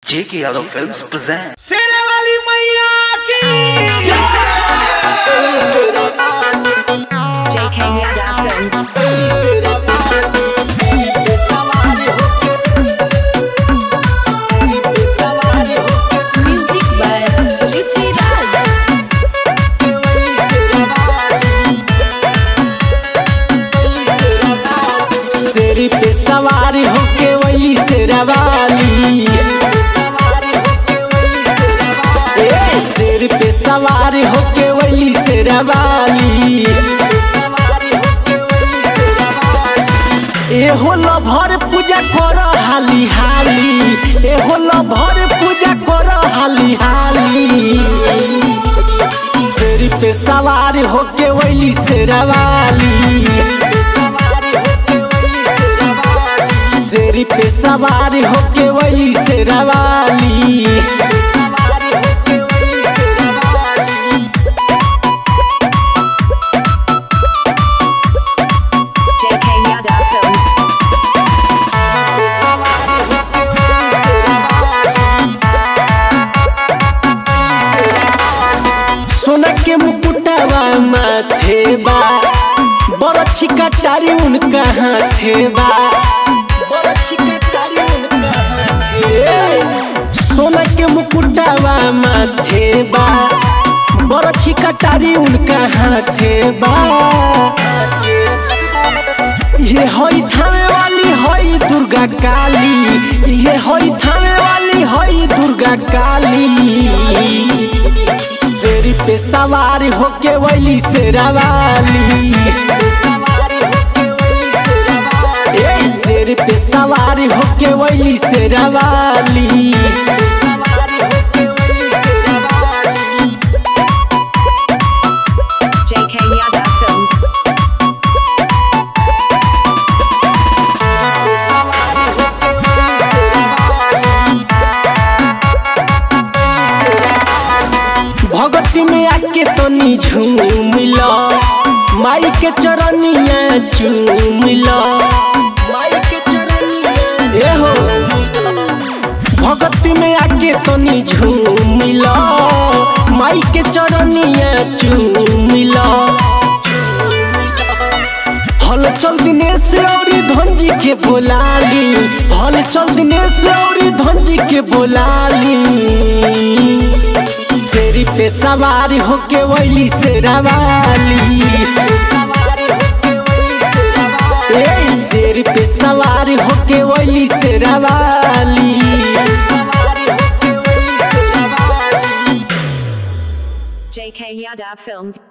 J.K. Yadav Films present. शेरे वाली मैया की JK Yadav Films. Music by Rishi Raj. शेर पे सवार होके वही शेरवाली ए शेर पे सवार होके वही शेरवाली ए होलो भर पूजा कर हाली हाली ए होलो भर पूजा कर हाली हाली शेर पे सवार होके वही शेरवाली शेरी पे सवार होके वही शेरवाली JK Yadav Films. सोना के मुकुटवा माथे बा बड़ छिका टारी उनका हाथे बा बड़ छिका टारी उनका हाथे सोना के मुकुटवा माथे बा बड़ छिका टारी उनका हाथे बा ये हई थामे वाली हई दुर्गा काली ये हई थामे वाली हई दुर्गा काली शेरी पे सवार होके वैली शेरावाली ए शेर पे सवार होके वैली शेरावाली JK Yadav Films. भगती में आके तनी झूमिला माई के चरनिया चूमिला माई के चरनिया ए हो भगती में आके तनी झूमिला माई के चरनिया चूमिला हल चल दिनेश औरी धनजी के बोलाली हल चल दिनेश औरी धनजी के बोलाली शेरी पे सवार होके वैली शेरावाली ए शेर पे सवार होके वैली शेरावाली JK Yadav Films.